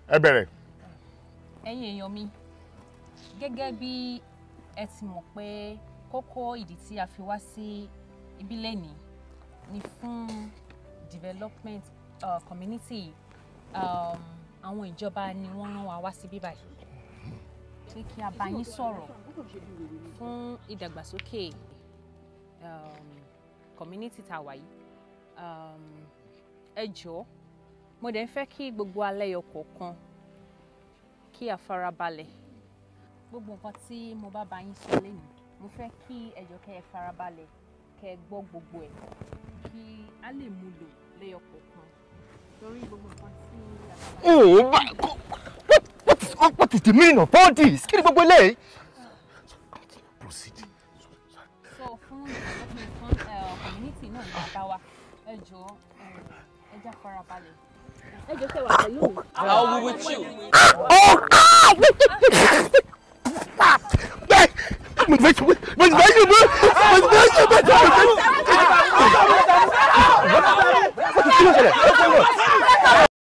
ẹ bẹ̀rẹ̀. ẹ̀yin èèyàn mi gẹ́gẹ́ bí ẹ ti mọ̀ pé kókó ìdí tí a fi wá sí ibi lẹ́nìí ni fún development uh, community um, àwọn ìjọba ni wọ́n rán wa wá sí bíbá yìí pé kí a bá yín sọ̀rọ̀ fún ìdàgbàsókè um, community tá a wà yìí um, ẹ jọ̀ọ́ mo dẹ̀ ń fẹ́ kí gbogbo alẹ́yọ kọ̀ọ̀kan kí a farabalẹ̀ gbogbo nǹkan tí mo bá bá yín sọ lẹ́nu mo fẹ́ kí ẹ jọ̀ọ́ kẹ́ ẹ farabalẹ̀ kẹ́ ẹ gbọ́ gbogbo ẹ̀ kí a lè mú lò lẹ́yọ kọ̀ọ̀kan torí gbogbo nǹkan tí a bá bá Oh my God! What is, what is the meaning of all this? Kí ni gbogbo eléyìí? Proceed. sọ fún development fún uh, community náà ní bàbá wa ẹ jọ̀ọ́ um, ẹ já farabalẹ̀ ẹ jọ̀ọ́ kẹ́ wà pẹ̀lú mi. I'll be with you. Oh, ah! Mo ti fẹ́ ṣe mo ti fẹ́ ṣe mo ti fẹ́ ṣe mo ti fẹ́ ṣe mo ti fẹ́ ṣe.